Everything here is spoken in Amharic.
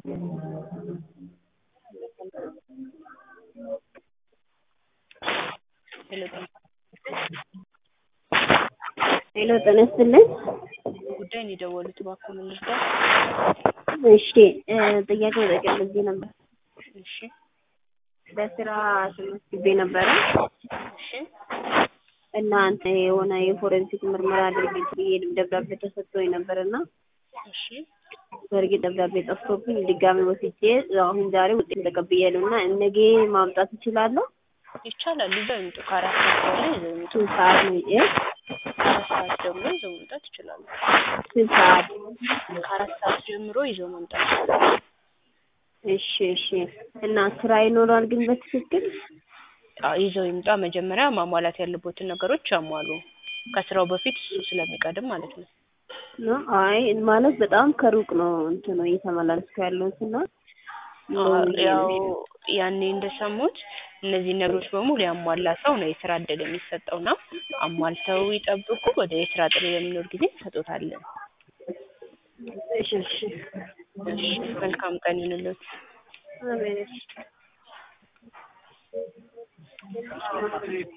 ሄሎ ጤና ይስጥልኝ። ጉዳይ ነው የደወሉት፣ እባክዎ ምን ልርዳ? እሺ ጥያቄ መጠየቅ ፈልጌ ነበር። እሺ ለስራ ተመዝግቤ ነበረ እሺ እና አንተ የሆነ የፎረንሲክ ምርመራ አድርጌ ብዬ ደብዳቤ ተሰጥቶኝ ነበር እና እሺ በእርግጥ ደብዳቤ ጠፍቶብኝ ድጋሚ ወስጄ አሁን ዛሬ ውጤት ተቀብያለሁ እና ነገ ማምጣት እችላለሁ? ይቻላል። ይዘው ይምጡ። ከአራት ሰዓት በኋላ ይዘው ይምጡ። ስንት ሰዓት ነው እ ከአራት ሰዓት ጀምሮ ይዘው መምጣት ይችላሉ። ስንት ሰዓት? ከአራት ሰዓት ጀምሮ ይዘው መምጣት ይችላሉ። እሺ እሺ እና ስራ ይኖራል ግን በትክክል አዎ ይዘው ይምጣ። መጀመሪያ ማሟላት ያለቦትን ነገሮች ያሟሉ። ከስራው በፊት እሱ ስለሚቀድም ማለት ነው። ነው? አይ ማለት በጣም ከሩቅ ነው እንትኑ እየተመላለስኩ ያለሁት እና ያው ያኔ እንደሰሙት እነዚህ ነገሮች በሙሉ ያሟላ ሰው ነው የስራ እድል የሚሰጠው እና አሟልተው ይጠብቁ። ወደ የስራ ጥሪ በሚኖር ጊዜ እንሰጦታለን። እሺ እሺ እሺ መልካም ቀን ይሁንልዎት። አሜን።